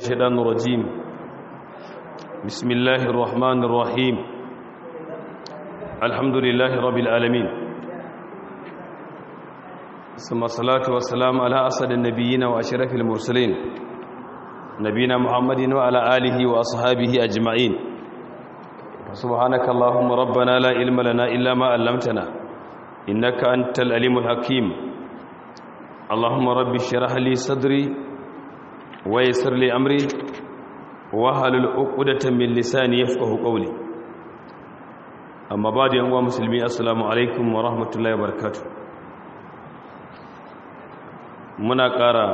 الشيطان الرجيم بسم الله الرحمن الرحيم الحمد لله رب العالمين ثم الصلاة والسلام على أسد النبيين وأشرف المرسلين نبينا محمد وعلى آله وأصحابه أجمعين سبحانك اللهم ربنا لا علم لنا إلا ما علمتنا إنك أنت الأليم الحكيم اللهم رب اشرح لي صدري ويسر لي أمري وهل عقدة من لساني يفقه قولي أما بعد يا مسلمين السلام عليكم ورحمة الله وبركاته muna ƙara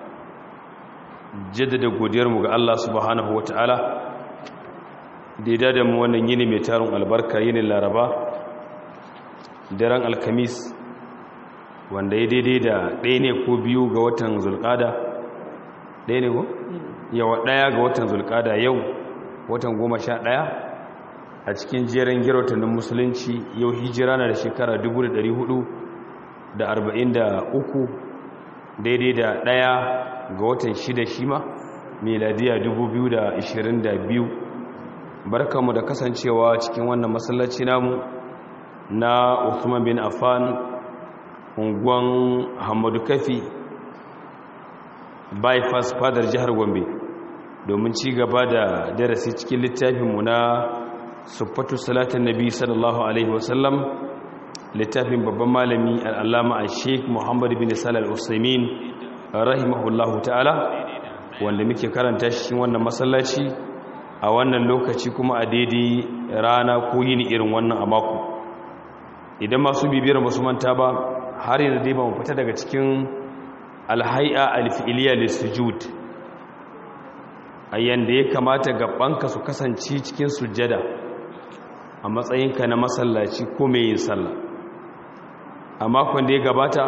jaddada godiyarmu ga Allah subhanahu wa ta'ala da ya da mu wannan yini mai tarin albarka yinin laraba daren alkamis wanda ya daidai da ɗaya ne ko biyu ga watan zulƙada ɗaya ne ko? yawa ɗaya ga watan zulƙada yau watan goma sha ɗaya a cikin jerin girautannin musulunci yau hijira na da shekara 443 daidai da ɗaya ga watan shida shima meladiya 2022 barkamu da kasancewa cikin wannan masallaci namu na Uthman bin Affan unguwan Hamadu Kafi bypass fadar jihar Gombe domin ci gaba da darasi cikin littafinmu na Sufatu Salatin Nabi sallallahu alaihi wasallam littafin babban malami al'allama a Sheikh Muhammad bin Salih al-Usaimin rahimahullahu ta'ala wanda muke karanta shi wannan masallaci a wannan lokaci kuma a daidai rana ko yini irin wannan a mako idan masu bibiyar musu manta ba har yanzu dai ba mu fita daga cikin alhai'a alfi'iliya lissujud a yanda ya kamata gabanka su kasance cikin sujjada a matsayinka na masallaci ko mai yin sallah a makon da ya gabata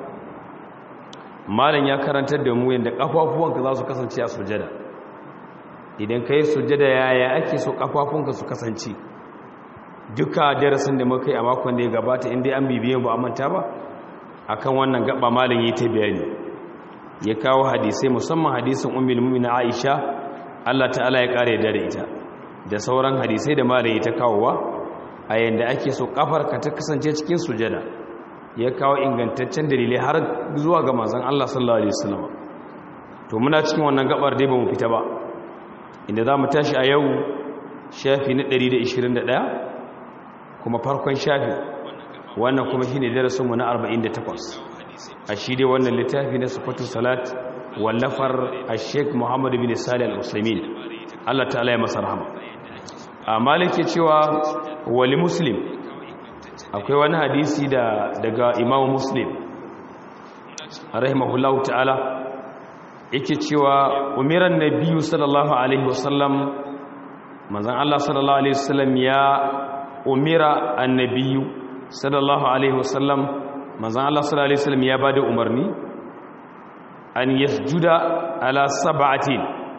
malam ya karantar da mu yadda kafafuwanka za su kasance a sujjada idan ka yi sujjada yaya ake so kafafunka su kasance duka darasin da muka yi a makon da ya gabata inda an bibiyan ba a manta ba akan wannan gaba malin yi ta bayani ya kawo hadisai musamman hadisin ummul mu'minin Aisha Allah ta'ala ya kare da ita da sauran hadisai da malin yi ta kawowa a yanda ake so kafarka ta kasance cikin sujjada ya kawo ingantaccen dalilai har zuwa ga manzon Allah sallallahu alaihi wasallam to muna cikin wannan gabar dai ba mu fita ba inda za mu tashi a yau shafi na 121 kuma farkon shafi wannan kuma shi ne darasinmu na 48 a shi dai wannan littafi na sufatu salat wallafar a sheik muhammadu bin salih al-usaimin allah ta'ala ya masa rahama a malike cewa wali muslim akwai wani hadisi da daga imamu muslim rahimahullahu ta'ala yake cewa umiran nabiyu sallallahu alaihi wasallam manzon Allah sallallahu alaihi wasallam ya umira annabiyu sallallahu alaihi wasallam manzon Allah sallallahu alaihi wasallam ya bada umarni an yasjuda ala sab'atin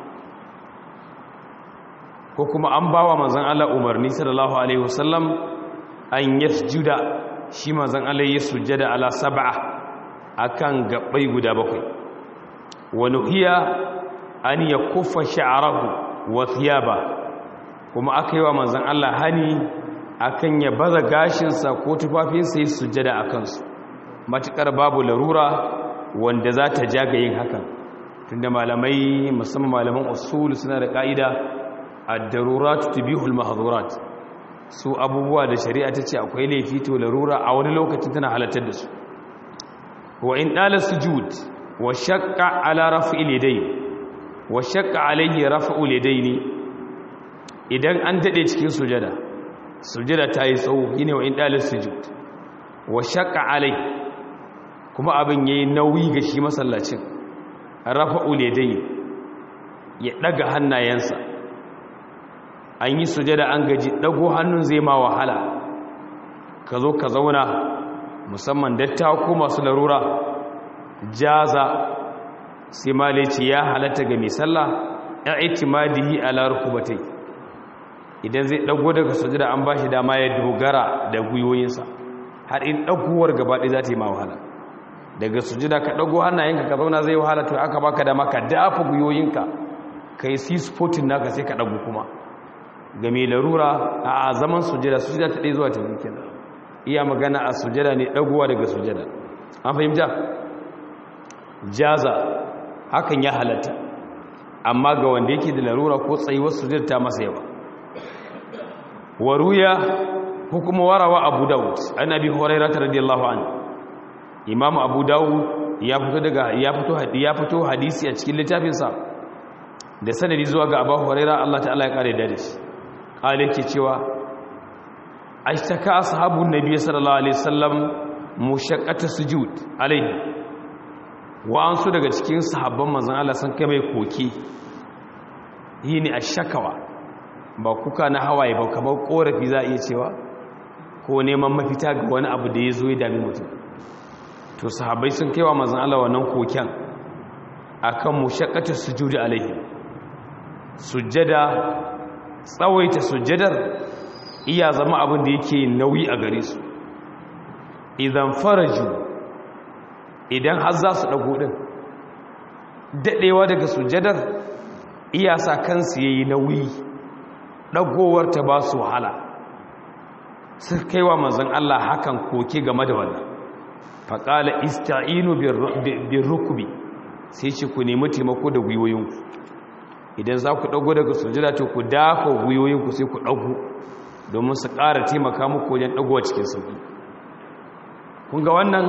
ko kuma an bawa manzon Allah umarni sallallahu alaihi wasallam an yasjuda shi manzon Allah ya sujjada ala sab'a akan gabbai guda bakwai wani hiya an ya kufa sha'arahu wa thiyaba kuma aka yi wa manzan Allah hani akan ya baza gashinsa ko tufafinsa yi sujjada a kansu matuƙar babu larura wanda za ta jaga yin hakan tunda malamai musamman malaman usul suna da ƙa'ida ad-darurat tubihul mahdhurat su abubuwa da shari'a ta ce akwai laifi to larura a wani lokacin tana halartar da su wa in dala sujud wa shakka ala raf'il yadayn wa shakka alayhi raf'ul yadayn idan an dade cikin sujada sujada ta yi tsawo yine wa in dalil sujud wa shakka alai kuma abin yayi nauyi ga shi masallacin raf'ul yadayn ya daga hannayensa an yi sujada an gaji dago hannun zai ma wahala ka zo ka zauna musamman dattawa ko masu larura jaza sai malici ya halatta ga mai sallah ya itimadihi ala rukubatai idan zai dago daga sujada an bashi dama ya dogara da guyoyinsa har in dagowar gabaɗaya za ta yi ma wahala daga sujada ka dago hannayenka ka zauna zai wahala to aka baka dama ka dafa guyoyinka ka yi sisfotin naka sai ka ɗagu kuma ga mai larura a zaman sujada sujada ta ɗaya zuwa ta biyu kenan iya magana a sujada ne ɗaguwa daga sujada an fahimta jaza hakan ya halatta amma ga wanda yake da larura ko tsayuwar sujada ta masa yawa waruya ko kuma warawa abu dawud an abi hurairah radiyallahu anhu imam abu dawud ya fito daga ya fito ya fito hadisi a cikin littafinsa da sanadi zuwa ga abu hurairah Allah ta'ala ya kare da shi kale yake cewa ashtaka ashabun nabiy sallallahu alaihi wasallam mushaqqata sujud alaihi wa an su daga cikin sahabban manzon Allah sun kai mai koki yini ashakawa ba kuka na hawaye ba kamar korafi za a iya cewa ko neman mafita ga wani abu da ya zo ya dami mutum to sahabbai sun kaiwa manzon Allah wannan koken akan mushaqqata sujudi alaihi sujjada tsawaita sujjadar iya zama abin da yake nauyi a gare su idan faraju idan har za su dago din dadewa daga sujjadar iya sa kansu yayi nauyi dagowar ta ba su wahala sun kaiwa manzon Allah hakan koke game da wannan faƙala ista'inu bin rukubi sai ce ku nemi taimako da gwiwoyinku idan za ku ɗago daga sujada to ku dafa gwiwoyinku sai ku ɗago domin su ƙara taimaka muku wajen ɗagowa cikin sauƙi kun ga wannan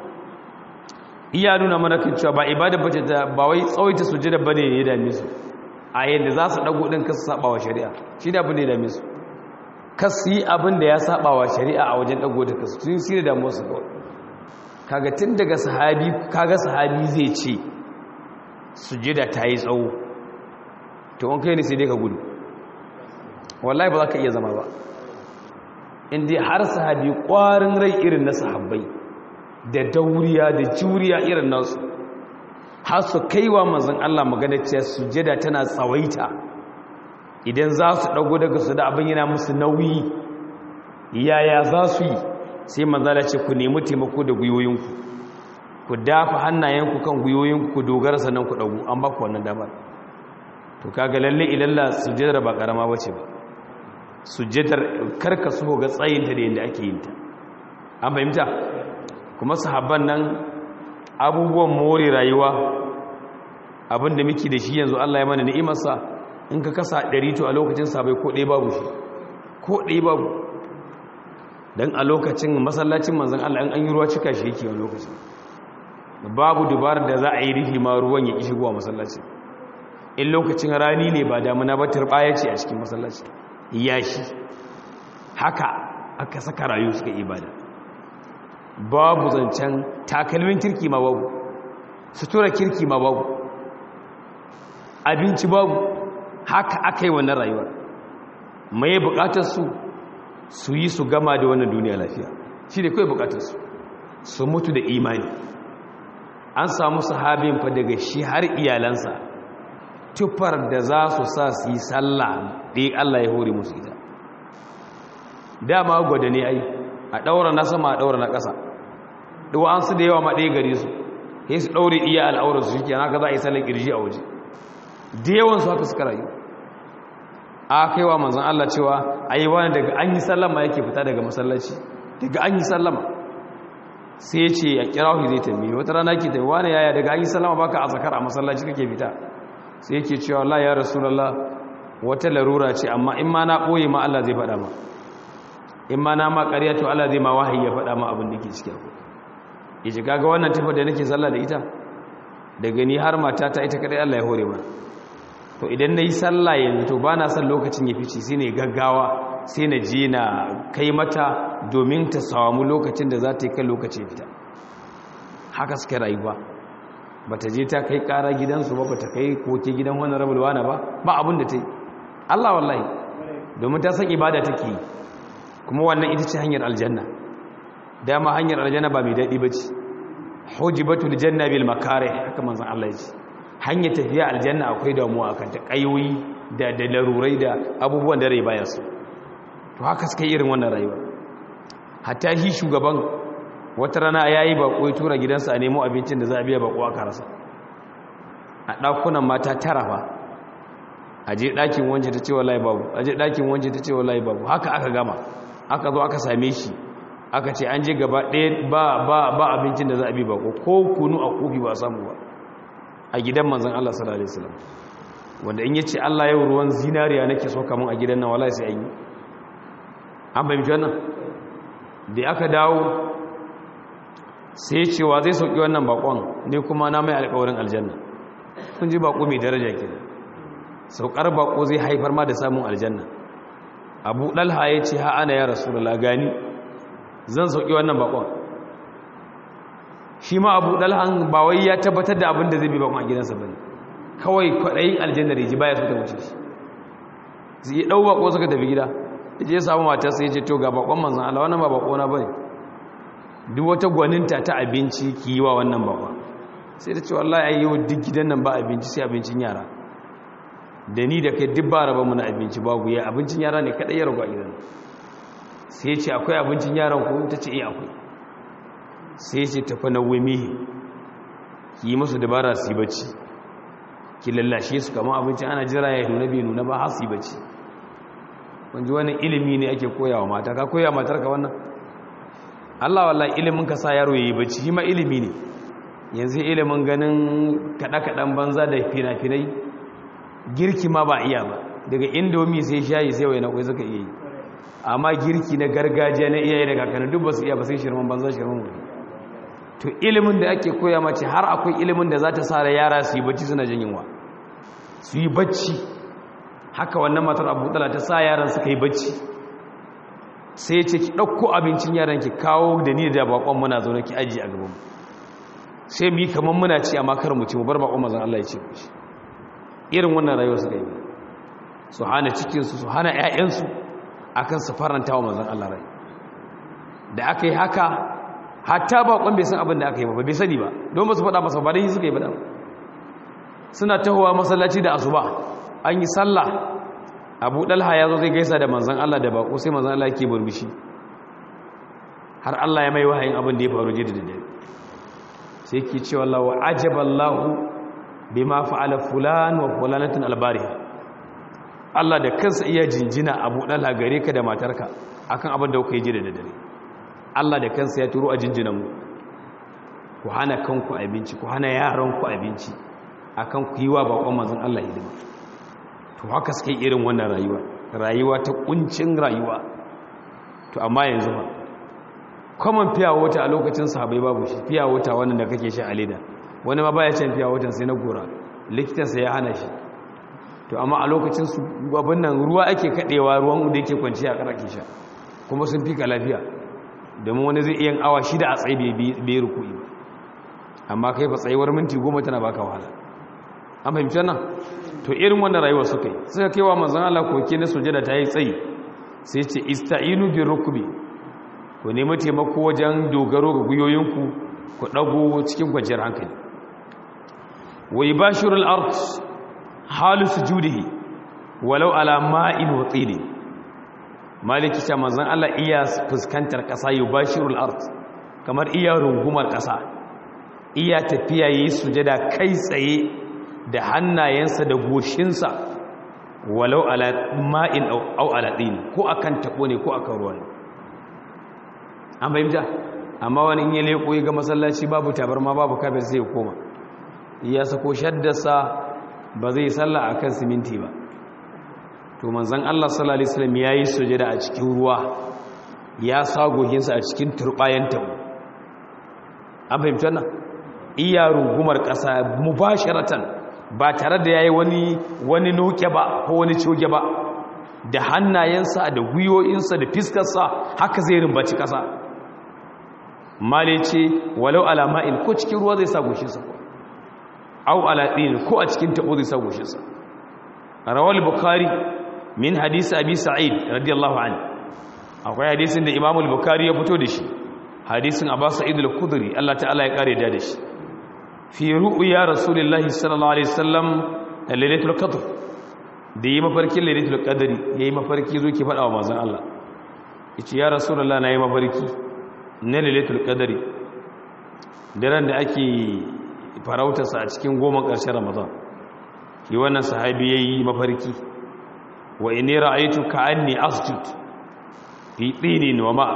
iya nuna mana kan cewa ba ibada ba ta ba wai tsawaita sujada ba ne ya dame su a yadda za su ɗago ɗin kasu saɓa wa shari'a shi da abin da ya dame su kasu yi abin da ya saɓa wa shari'a a wajen ɗago da kasu sun yi da damuwa su kawai kaga tun daga sahabi kaga sahabi zai ce sujada ta yi tsawo to an kai ne sai dai ka gudu wallahi ba za ka iya zama ba inda har sahabi kwarin rai irin na sahabbai da dauriya da juriya irin nasu har su kaiwa manzon Allah magana ce sujada tana tsawaita idan za su dago daga su da abin yana musu nauyi yaya za su yi sai manzala ce ku nemi taimako da gwiwoyinku ku dafa hannayenku kan gwiwoyinku ku dogara sannan ku dagu an ba ku wannan damar to kaga lalle ilalla sujjadar ba karama bace ba sujjadar karka so ga tsayin ta da yanda ake yin ta an fahimta kuma sahabban nan abubuwan more rayuwa abinda muke da shi yanzu Allah ya mana ni'imarsa in ka kasa 100 to a lokacin sabai ko ɗaya babu shi ko ɗaya babu don a lokacin masallacin manzan Allah an yi ruwa cika shi yake a lokacin babu dubar da za a yi rufi ma ruwan ya ishi guwa masallaci in lokacin rani ne ba damuna ba turbaya ce a cikin masallaci yashi haka aka saka rayu suka ibada babu zancen takalmin kirki ma babu sutura kirki ma babu abinci babu haka aka yi wannan rayuwar mai bukatar su su yi su gama da wannan duniya lafiya shi ne kawai bukatarsu su mutu da imani an samu sahabin fa daga shi har iyalansa tufar da za su sa su yi sallah ɗaya Allah ya hore musu ita dama gwada ne ai a ɗaura na sama a ɗaura na ƙasa ɗuwa an su da yawa ma ɗaya gare su sai su ɗaure iya al'aurar su shi haka za a yi sallar ƙirji a waje da yawansu haka suka rayu a kaiwa manzan Allah cewa a yi wani daga an yi sallama yake fita daga masallaci daga an yi sallama sai ce a kirahu zai tambaye wata rana ke tafi wani yaya daga an yi sallama baka a zakar a masallaci kake fita sai yake cewa Allah ya rasulallah wata larura ce amma in ma na ɓoye ma Allah zai faɗa ma in ma na ma ƙarya to Allah zai ma wahayi ya faɗa ma abin da ke cikin ku ya ji kaga wannan tafi da nake sallah da ita daga ni har mata ta ita kadai Allah ya hore mana to idan na yi sallah yanzu to ba na son lokacin ya fice sai ne gaggawa sai na je na kai mata domin ta samu lokacin da za ta yi kan lokacin fita haka suka rayuwa ba ta je ta kai kara gidansu ba ba ta kai koke gidan wani rabulwa na ba ba abin da ta yi allah wallahi domin ta san ibada take yi kuma wannan ita ce hanyar aljanna dama hanyar aljanna ba mai daɗi ba ce hujibatul janna bil makare haka manzon allah ya ce hanyar tafiya aljanna akwai damuwa akan ta kayoyi da da larurai da abubuwan da rai baya su to haka suka yi irin wannan rayuwa hatta shi shugaban wata rana yayi bako ya tura gidansa a nemo abincin da za a biya bako aka rasa a dakunan mata tara fa a je ɗakin wance ta ce wallahi babu a je ɗakin wance ta ce wallahi babu haka aka gama aka zo aka same shi aka ce an je gaba ɗaya ba ba ba abincin da za a bi ba ko kunu a kofi ba samu ba a gidan manzon Allah sallallahu alaihi wasallam wanda in yace Allah yau ruwan zinariya nake so kaman a gidan nan wallahi sai an yi an bayyana wannan da aka dawo sai cewa zai sauki wannan bakon ne kuma na mai alƙawarin aljanna kun ji bako mai daraja ke saukar bako zai haifar ma da samun aljanna abu dalha ya ce ha ana ya rasulullah gani zan sauki wannan bakon shi ma abu dalhan ba wai ya tabbatar da abin da zai bi bakon a gidansa bane kawai kwaɗayin aljanna da ji baya so ta wuce shi zai yi ɗau bako suka tafi gida ya je ya samu matarsa ya ce to ga bakon manzan Allah wannan ba bako na bane duk wata gwaninta ta abinci ki yi wa wannan bakon sai da ce wallahi ai yau duk gidan nan ba abinci sai abincin yara da ni da kai duk ba raba mu na abinci ba guya abincin yara ne kadai ya ragu a gidan sai ce akwai abincin yaran ku ta ce eh akwai sai ce tafi na wumi ki yi musu dabara su yi bacci ki lallashe su kamar abincin ana jira ya nuna bai nuna ba har su yi bacci wanzu wani ilimi ne ake koyawa mata ka koya matar ka wannan Allah wallahi ilimin ka sa yaro yayi bacci shi ma ilimi ne yanzu ilimin ganin kaɗa-kaɗan banza da fina-finai girki ma ba iya ba daga indomi sai shayi sai wai na kwai suka iya yi amma girki na gargajiya na iyaye da kakanni duk ba su iya ba sai shirman banza shirman wuri to ilimin da ake koya mace har akwai ilimin da za ta sa da yara su yi bacci suna jin yunwa su yi bacci haka wannan matar abu ta sa yaran suka yi bacci sai ce ki ɗauko abincin yaran ki kawo da ni da bakon muna zaune ki aji a gabanmu sai mu yi kamar muna ci amma kar mu ci mu bar bakon mazan Allah ya ce ku shi irin wannan rayuwar suka yi su hana cikinsu su hana 'ya'yansu akan su faranta wa mazan Allah rai da aka yi haka hatta bakon bai san abin da aka yi ba bai sani ba don ba su faɗa masa ba dai suka yi ba suna tahowa masallaci da asuba an yi sallah abu dalha ya zo zai gaisa da manzan Allah da bako sai manzan Allah ke burbushi har Allah ya mai wahayin abin da ya faru jida da dare sai ke cewa Allah wa ajaballahu bima fa'ala fulan wa fulanatin albariha Allah da kansa iya jinjina abu dalha gare ka da matarka akan abin da kuka yi jida da dare Allah da kansa ya turo a jinjinan mu ku hana kanku abinci ku hana yaranku abinci akan ku yi wa bakon manzan Allah hidima to haka suke irin wannan rayuwa rayuwa ta kuncin rayuwa to amma yanzu ba common fiya wata a lokacin sahabai babu shi fiya wata wannan da kake shi a leda wani ma baya can fiya watan sai na gora likitansa ya hana shi to amma a lokacin su abin nan ruwa ake kadewa ruwan da yake kwanci a karake sha kuma sun fi ka lafiya domin wani zai iya awa shida a tsaye bai rukui ba amma kai fa tsayuwar minti goma tana baka wahala an fahimci nan to irin wannan rayuwa suka yi suka kai wa manzan Allah koke na sujada ta yi tsayi sai ce ista'inu bi rukbi ku nemi taimako wajen dogaro ga guyoyinku ku dago cikin kwanciyar hankali wa yubashiru al-ard halu sujudihi walau ala ma'in wa tini maliki ta manzan Allah iya fuskantar kasa yubashiru al-ard kamar iya rungumar kasa iya tafiya yi sujada kai tsaye da hannayensa da goshinsa walau ala ma'in au ala ɗin ko akan taɓo ne ko akan ruwa ne an fahimta amma wani in yi leƙo ga masallaci babu tabarma babu kafin sai koma ya sako shaddarsa ba zai salla a kan siminti ba to manzan Allah sallallahu alaihi wasallam ya yi sujada a cikin ruwa ya sa gohinsa a cikin turbayan tabo an fahimta nan iya rungumar ƙasa mubasharatan ba tare da ya yi wani wani noke ba ko wani coge ba da hannayensa da gwiwoyinsa da fiskarsa haka zai rimbaci ƙasa male ce walau alama'in ko cikin ruwa zai sa goshinsa ko au alaɗin ko a cikin taɓo zai sa goshinsa rawal bukari min hadisi abi sa'id radiyallahu an akwai hadisin da imamul bukari ya fito da shi hadisin abu sa'id al-kudri Allah ta'ala ya kare da shi fi ru'ya rasulullahi sallallahu alaihi wasallam lailatul qadr da yi mafarkin lailatul qadri yayi mafarki zo ki fada wa manzon Allah yace ya rasulullahi nayi mafarki na lailatul qadri daren da ake farauta sa a cikin goma ƙarshen ramadan yi wannan sahabi yayi mafarki wa inni ra'aytu ka'anni asjud fi tinin wa ma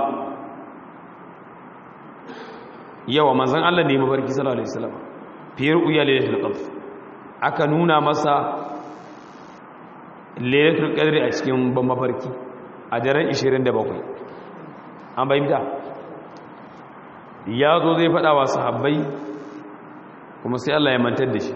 yawa manzon Allah ne mafarki sallallahu alaihi wasallam fi ru'ya lailatul qadr aka nuna masa lailatul qadr a cikin ban mafarki a daren 27 an bayyana ya zo zai faɗa wa sahabbai kuma sai Allah ya mantar da shi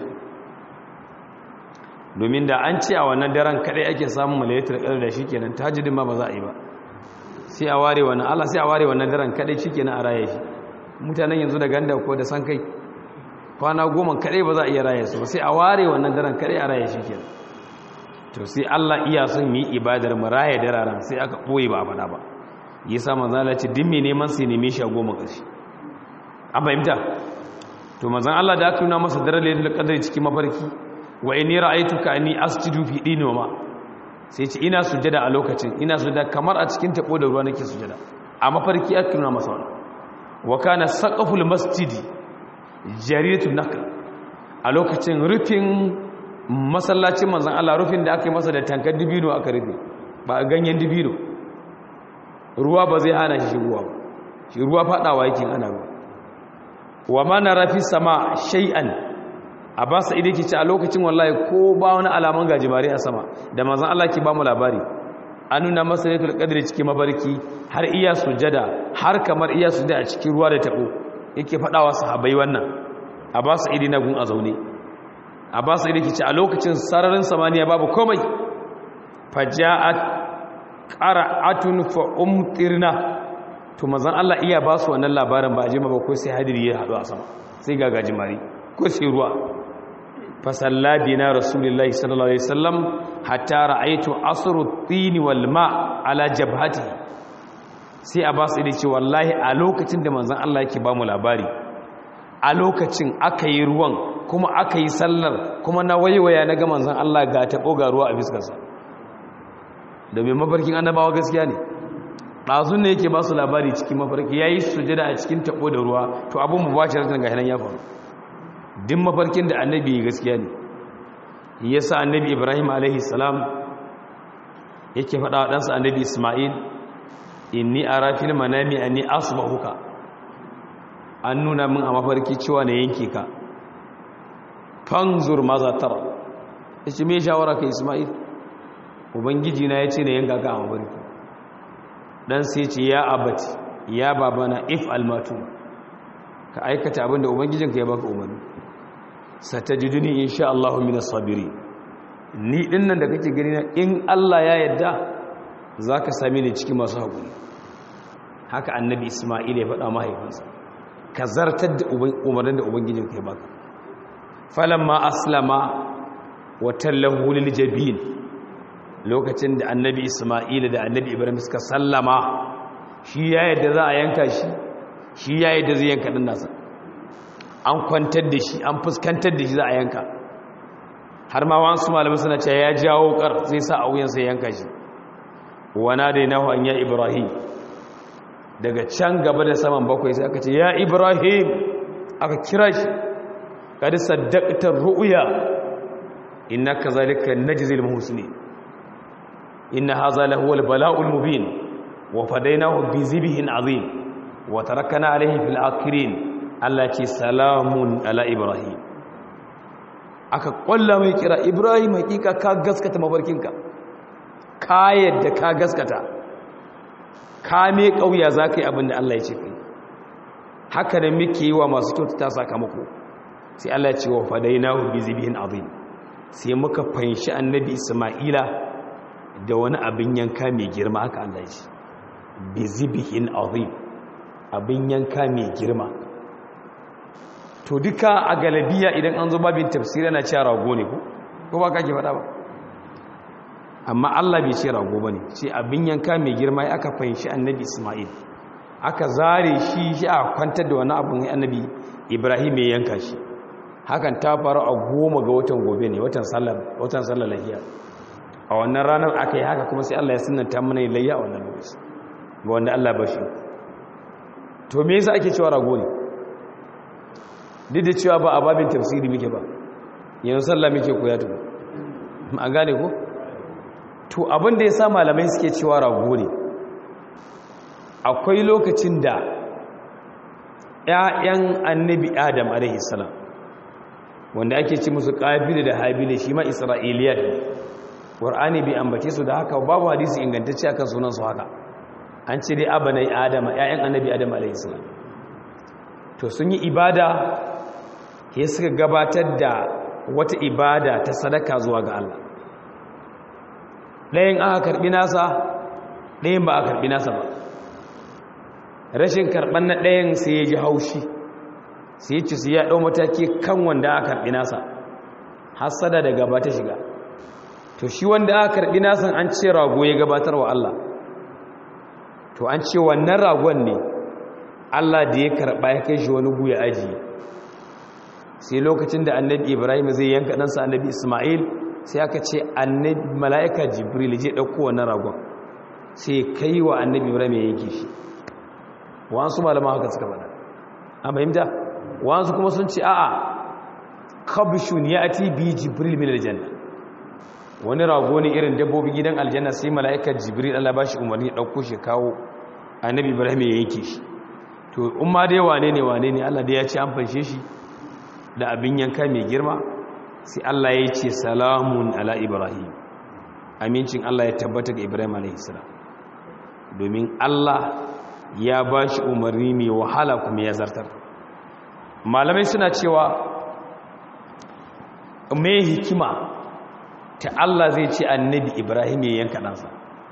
domin da an ce a wannan daren kadai ake samun malayatar ƙar da shi kenan tajidin ma ba za a yi ba sai a ware wannan Allah sai a ware wannan daren kadai shi kenan a raye shi mutanen yanzu da ganda ko da san kai kwana goma kadai ba za a iya raye su ba sai a ware wannan daren kadai a raye shi kenan to sai Allah iya son mu yi ibadar mu raye dararen sai aka boye ba a faɗa ba yasa manzo Allah ce din me neman sai neme shi a goma ƙarshe an fahimta to manzon Allah da aka nuna masa daren lailatul qadr cikin mafarki wa inni ra'aytuka anni asjudu fi dinoma sai ce ina sujada a lokacin ina sujada kamar a cikin tabo da ruwa nake sujada a mafarki aka nuna masa wannan wa kana saqaful masjidi jaridatu nakl a lokacin rufin masallacin manzon Allah rufin da aka yi masa da tankar dibino aka rufe ba ganyen dibino ruwa ba zai hana shi shigowa ba shi ruwa fadawa yake ana ruwa wa ma nara fi sama shay'an a ba sa idai ce a lokacin wallahi ko ba wani alaman gajimare a sama da manzon Allah ke ba mu labari an nuna masa lailatul qadri cikin mabarki har iya sujada har kamar iya sujada a cikin ruwa da tabo yake fadawa sahabbai wannan a ba sa idai na gun a zaune a ba sa idai ce a lokacin sararin samaniya babu komai faja'at qara'atun fa umtirna to manzon Allah iya ba su wannan labarin ba a jima ba ko sai hadiri ya hadu a sama sai ga gajimare ko sai ruwa fasalla bina rasulullahi sallallahu alaihi wasallam hatta ra'aytu asru at-tin wal ma ala jabhati sai abbas ya ce wallahi a lokacin da manzon Allah yake ba mu labari a lokacin aka yi ruwan kuma aka yi sallar kuma na waiwaya na ga manzon Allah ga tabo ga ruwa a fiskarsa domin mafarkin annabawa gaskiya ne ɗazun ne yake ba su labari cikin mafarki ya yi sujada a cikin tabo da ruwa to abin mu ba shi rashin ga ya faru din mafarkin da annabi gaskiya ne yasa annabi ibrahim alaihi salam yake faɗa wa ɗansa annabi ismail inni ara fil manami anni asbahuka an nuna min a mafarki cewa na yanke ka fanzur maza tara yace me shawara ka ismail ubangiji na yace na yanka ka a mafarki dan sai ce ya abati ya babana if almatu ka aikata abinda ubangijinka ya baka umarni satajiduni insha Allah minas sabiri ni dinnan da kake gani na in Allah ya yarda zaka same ni cikin masu hakuri haka annabi Isma'il ya faɗa mahaifinsa ka zartar da umarnin da ubangijinka ya baka falamma aslama wa tallahu lil jabin lokacin da annabi Isma'il da annabi Ibrahim suka sallama shi ya yarda za a yanka shi shi ya yarda zai yanka din nasa an kwantar da shi an fuskantar da shi za a yanka har ma wasu malamai suna cewa ya jawo kar zai sa a wuyansa yanka shi wana da nahu an ya ibrahim daga can gaba da saman bakwai sai aka ce ya ibrahim aka kira shi kad saddaqta ru'ya innaka zalika najzil muhsinin inna hadha lahu al-bala'ul mubin wa fadaynahu bi zibhin azim wa tarakna alayhi fil akhirin Allah ce salamun ala Ibrahim aka kwalla mai kira Ibrahim hakika ka gaskata mafarkinka ka yadda ka gaskata ka me kauya za ka yi abin da Allah ya ce kai haka da muke yi wa masu kyautata sakamako sai Allah ya ce wa fadainahu bi zibihin azim sai muka fanshi annabi Isma'ila da wani abin yanka mai girma haka Allah ya ce bi zibihin azim abin yanka mai girma to duka a galabiya idan an zo babin tafsiri na cewa rago ne ko ko ba kake faɗa ba amma Allah bai ce rago bane ce abin yanka mai girma ya aka fahimci annabi Isma'il aka zare shi shi a kwantar da wani abin annabi Ibrahim ya yanka shi hakan ta faru a goma ga watan gobe ne watan sallar watan sallar lahiya a wannan ranar aka yi haka kuma sai Allah ya sunnanta mana layya a wannan lokaci ga wanda Allah ba shi to me yasa ake cewa rago ne duk da cewa ba a babin tafsiri muke ba yanzu sallah muke koya tuku an gane ko to abin da ya sa malamai suke cewa rago ne akwai lokacin da 'ya'yan annabi adam alaihissalam wanda ake ci musu ƙabila da habila shi ma isra'iliyar ne ƙwar'ani bai ambace su da haka babu hadisi ingantacce akan sunansu haka an ce dai abanai adama 'ya'yan annabi adam alaihissalam to sun yi ibada ya suka gabatar da wata ibada ta sadaka zuwa ga Allah ɗayan aka karɓi nasa ɗayan ba a karɓi nasa ba rashin karɓar na ɗayan sai ya ji haushi sai ya ci su ya ɗau mataki kan wanda aka karɓi nasa hassada da gaba ta shiga to shi wanda aka karɓi nasan an ce rago ya gabatar wa Allah to an ce wannan ragon ne Allah da ya karɓa ya kai shi wani guya ajiye sai lokacin da annabi ibrahim zai yanka ɗansa annabi ismail sai aka ce annabi mala'ika jibril je ɗauko wannan ragon sai kai wa annabi ibrahim ya yanke shi wasu malama haka suka faɗa an fahimta wasu kuma sun ce a'a kabishun ya ati bi jibril min aljanna wani rago ne irin dabbobi gidan aljanna sai mala'ika jibril Allah ba shi umarni ya ɗauko shi kawo annabi ibrahim ya yanke shi to in ma dai wane ne wane ne Allah da ya ce an fanshe shi da abin yanka mai girma sai Allah ya ce salamun ala ibrahim amincin Allah ya tabbata ga ibrahim alaihissalam domin Allah ya ba shi umarni mai wahala kuma ya zartar malamai suna cewa mai hikima ta Allah zai ce annabi ibrahim ya yanka ɗansa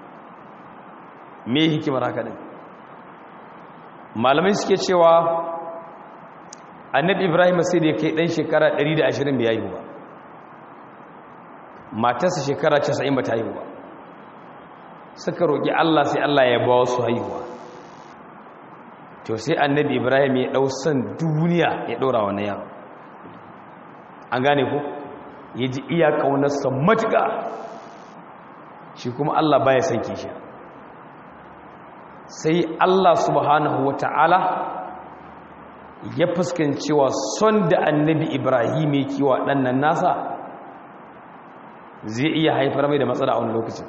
mai hikimar haka ɗin malamai suke cewa annabi ibrahim sai da ya kai ɗan shekara 120 bai yi ba matarsa shekara 90 ba ta yi ba suka roƙi allah sai allah ya ba wasu haihuwa to sai annabi ibrahim ya ɗau son duniya ya ɗora wani yaro an gane ku ya ji iya ƙaunarsa matuƙa shi kuma allah baya son kishiya sai allah subhanahu wa ta'ala ya fuskancewa son da annabi ibrahim ya kiwa ɗannan nasa zai iya haifar mai da matsala a wani lokacin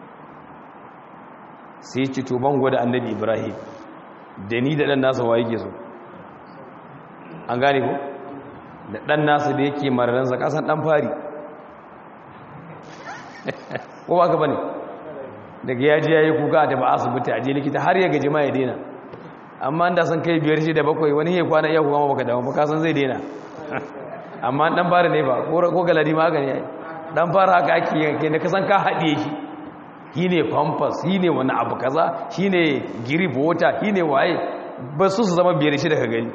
sai ci tuban gwada annabi ibrahim da ni da ɗan nasa wa yake so an gane ko da ɗan nasa da yake mararansa ƙasan ɗan fari ko ba ka ba ne daga yaji ya yi kuka da ba asibiti a je likita har ya gaji ma ya daina amma da san kai biyar shi da bakwai wani ya kwana iya kuma baka damu baka san zai daina amma dan fara ne ba ko galadi ma haka ne dan fara haka ake yanke da kasan ka haɗiye shi shi ne pampas shi ne wani abu kaza shi ne girip water shi ne waye ba su su zama biyar shi daga gani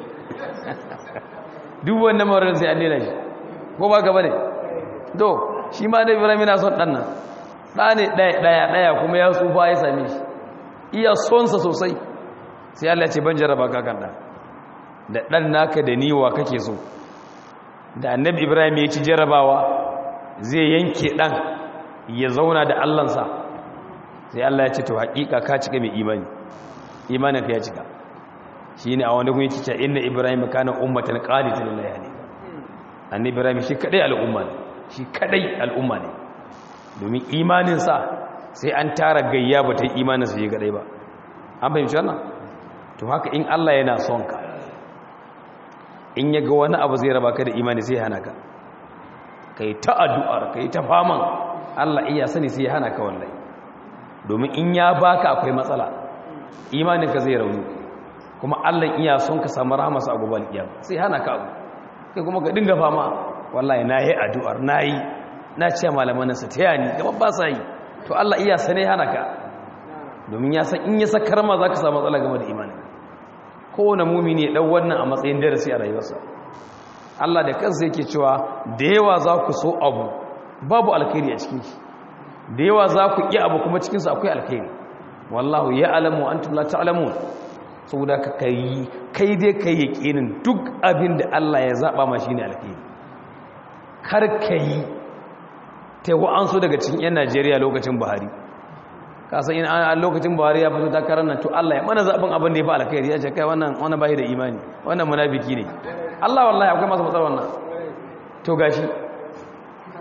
duk wannan mawarar sai an daina shi ko ba gaba ne to shi ma da birane na son ɗan nan ɗa ne ɗaya ɗaya kuma ya tsufa ya same shi iya sonsa sosai sai Allah ce ban jaraba ka kan da ɗan naka da niwa kake so da annabi ibrahim ya ci jarabawa zai yanke ɗan ya zauna da allansa sai Allah ya ce to haƙiƙa ka cika mai imani imanin ka ya cika shi ne a wani gun yake cewa inna ibrahim kana ummatan qanitan lillahi ne annabi ibrahim shi kadai al'umma ne shi kadai al'umma ne domin imaninsa sai an tara gayya ba ta yi imaninsa shi kadai ba an fahimci wannan to haka in Allah yana son ka in ya ga wani abu zai raba ka da imani sai hana ka kai ta addu'ar kai ta faman Allah iya sani sai hana ka wallahi domin in ya baka akwai matsala imanin ka zai rauni kuma Allah iya son ka samu rahmasa a gobe alkiyama sai hana ka abu kai kuma ka dinga fama wallahi nayi addu'ar nayi na ce malaman sa taya ni gaba ba sa yi to Allah iya sane hana ka domin ya san in ya sakar ma zaka samu matsala game da imanin kowane mumini ya ɗau wannan a matsayin darasi a rayuwarsa Allah da kansa yake cewa da yawa za ku so abu babu alkhairi a cikin shi da yawa za ku ƙi abu kuma cikinsa akwai alkhairi wallahu ya alamu an tula ta alamu saboda ka kai kai dai kai ya ƙinin duk abin da Allah ya zaɓa ma shi ne alkhairi kar ka yi ta an so daga cikin 'yan najeriya lokacin buhari kasan in a lokacin buhari ya fito takarar nan to Allah ya mana zaɓin abin da ya fi alkhairi ya ce kai wannan wani bayi da imani wannan munafiki ne Allah wallahi akwai masu matsar wannan to gashi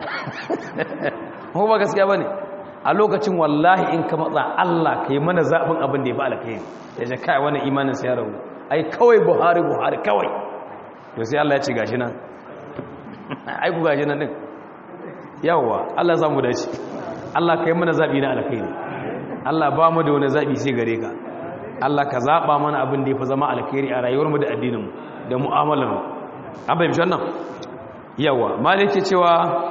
ko ba gaskiya bane a lokacin wallahi in ka matsa Allah kai mana zabin abin da ya fi alkhairi ya ce kai wannan imanin sa ya rawu ai kawai Buhari Buhari kawai to sai Allah ya ce gashi nan ai ku gashi nan din yawa Allah zamu dace Allah kai mana zabi na alkhairi Allah ba mu da wani zabi sai gare ka Allah ka zaba mana abin da ya fi zama alkhairi a rayuwar mu da addinin mu da mu'amalar mu an bayyana wannan yawa malike cewa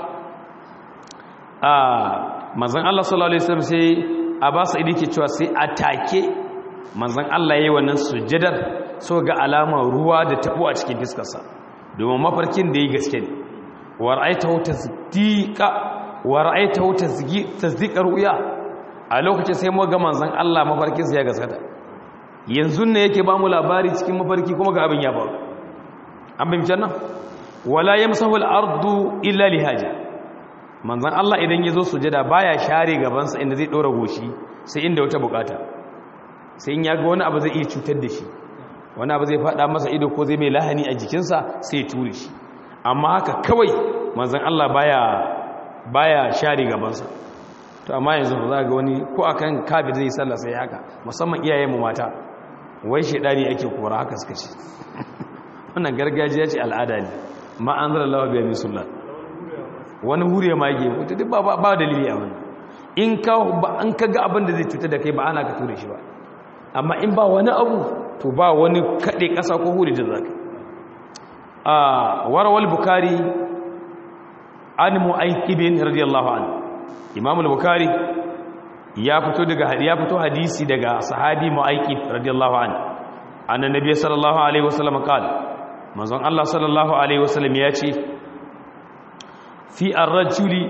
a manzan Allah sallallahu Alaihi wasallam sai a ba su ke cewa sai a take manzan Allah ya yi wannan sujjadar so ga alamar ruwa da tabo a cikin fiskarsa domin mafarkin da ya gaske ne wa ra'aitahu tasdiqa wa ra'aitahu tasdiqa ru'ya a lokacin sai mu ga manzan Allah mafarkin sa ya gaskata yanzu ne yake ba mu labari cikin mafarki kuma ga abin ya faru an bayyana nan wala yamsahu al-ardu illa lihaja manzan Allah idan ya zo sujada baya share gabansa inda zai ɗora goshi sai inda wata bukata sai in ya ga wani abu zai iya cutar da shi wani abu zai faɗa masa ido ko zai mai lahani a jikinsa sai ya ture shi amma haka kawai manzan Allah baya baya share gabansa to amma yanzu ba za ga wani ko akan kabi zai sallah sai haka musamman iyayen mu mata wai shedani ake kora haka suka ce wannan gargajiya ce al'ada ne ma anzalallahu biya min sunnah wani hure mage wata duk ba dalili a wani in ka an ka ga abin da zai cutar da kai ba ana ka ture shi ba amma in ba wani abu to ba wani kaɗe ƙasa ko hure da zaka a warawal bukari an mu'aikibin radiyallahu an imam al-bukari ya fito daga ya fito hadisi daga sahabi mu'aikib radiyallahu an annabi sallallahu alaihi wasallam qala manzon Allah sallallahu alaihi wasallam ya ce fi arrajuli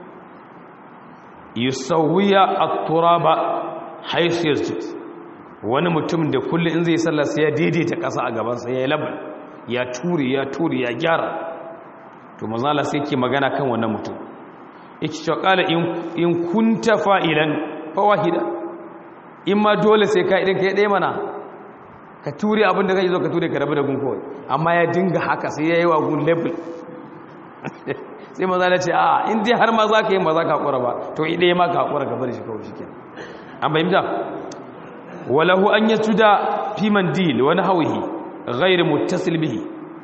yusawwiya at-turaba haythu yasjud wani mutum da kullu in zai sallah sai ya daidaita ƙasa a gaban sa yayi labal ya ture ya ture ya gyara to manzo Allah sai yake magana kan wannan mutum yace to qala in in kunta fa'ilan fa wahida imma dole sai ka idan kai dai mana ka ture abin da kai zo ka ture ka rabu da gun kawai amma ya dinga haka sai yayi wa gun label sai maza na ce a in dai har ma za ka yi ma za ka haƙura ba to ɗaya ma ka haƙura ka bari shi kawai shi ke an bayyanta walahu an yi tuda fi mandil wani hauhi gairu mutasil bihi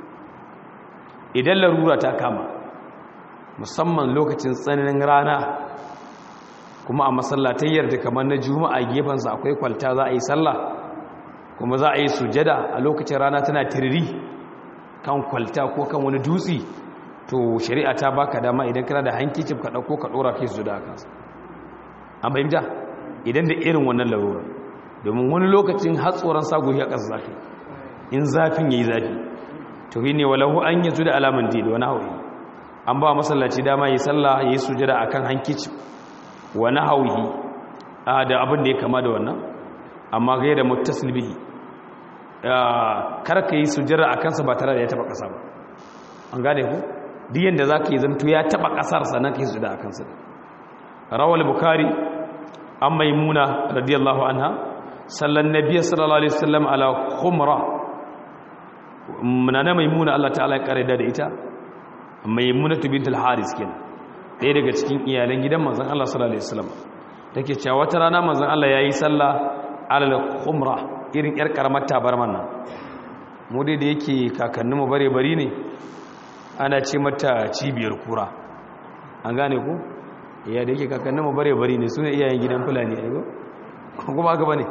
idan larura ta kama musamman lokacin tsananin rana kuma a masallatayyar da kamar na juma'a gefensa akwai kwalta za a yi sallah kuma za a yi sujada a lokacin rana tana tiriri kan kwalta ko kan wani dutse to shari'a ta baka dama idan kana da hankicin ka dauko ka dora kai su da kansa an bayyana idan da irin wannan larura domin wani lokacin hatsoran sagohi a ƙasa zafi in zafin yayi zafi to ne walahu an yazu da alaman dil wani hawi an ba masallaci dama yi sallah yayi sujada akan hankicin wani hawi da abin da ya kama da wannan amma gaira muttasil bihi kar ka yi sujada akan sa ba tare da ya taba ƙasa ba an gane ku duk yadda za ka yi zanto ya taɓa ƙasar sannan ka yi su da a kansu rawar bukari an maimuna radiyallahu anha sallan nabiya sallallahu alaihi wasallam ala khumra munana maimuna Allah ta'ala ya kare da ita maimuna bint al-haris kenan ɗaya daga cikin iyalan gidan manzon Allah sallallahu alaihi wasallam take cewa wata rana manzon Allah yayi sallah ala khumra irin yar karamar tabarman nan mu dai da yake kakanninmu bare bari ne ana ce mata cibiyar kura an gane ku iya da yake kakannin mu bare bari ne sune iyayen gidan fulani aigo kuma aka bane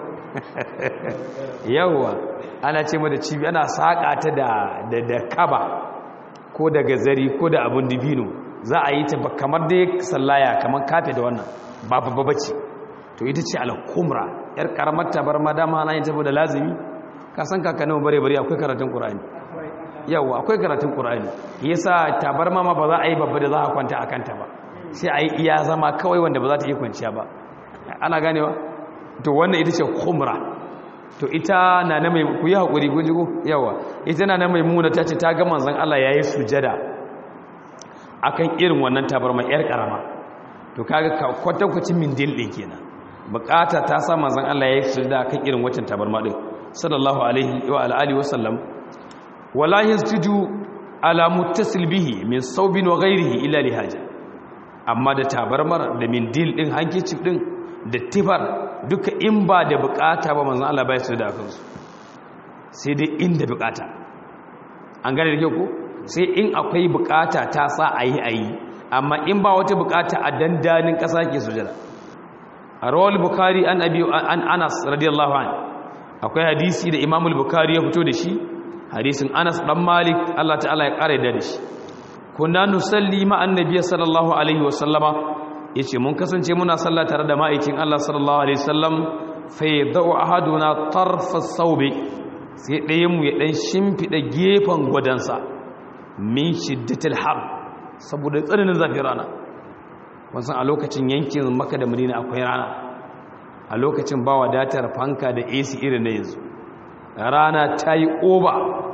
yawwa ana ce mata cibi ana saka ta da da da kaba ko da gazari ko da abun dibino za a yi ta kamar dai sallaya kamar kafe da wannan ba babba bace to ita ce al-kumra yar karamar tabar madama na yin ta da lazimi ka san kakannin mu bare bari akwai karatun qur'ani yau akwai karatun ƙura'ani yasa tabarma ma ba za a yi babba da za a kwanta a kanta ba sai a yi iya zama kawai wanda ba za ta yi kwanciya ba ana ganewa to wannan ita ce kumra to ita na na mai ku yi haƙuri kun jigo yawa ita na na mai muna ta ce ta ga manzan Allah ya yi sujada a kan irin wannan tabarma yar ƙarama to kaga kwatankwacin mindil ɗin kenan bukata ta sa manzan Allah ya yi sujada a kan irin waccan tabarma ɗin sallallahu alaihi wa alihi wa sallam wala yasjudu ala muttasil bihi min saubin wa ghairihi illa lihaja amma da tabarmar da mindil din hankicif din da tifar duka in ba da bukata ba manzan Allah bai su da kansu sai dai inda bukata an gane da kyau ko sai in akwai bukata ta sa a yi a yi amma in ba wata bukata a dandanin ƙasa ke sujada a rawar bukari an abi an anas radiyallahu an akwai hadisi da imamul bukari ya fito da shi hadisin anas dan malik Allah ta'ala ya kare da shi kunna nusalli ma annabi sallallahu alaihi wa sallama yace mun kasance muna sallah tare da ma'aikin Allah sallallahu alaihi wasallam fa yadau ahaduna tarfa sawbi sai ɗayan mu ya dan shimfida gefen gwadansa min shiddatil har saboda tsananin zafin rana wasan a lokacin yankin Makka da Madina akwai rana a lokacin ba wadatar fanka da AC irin na yanzu rana ta yi oba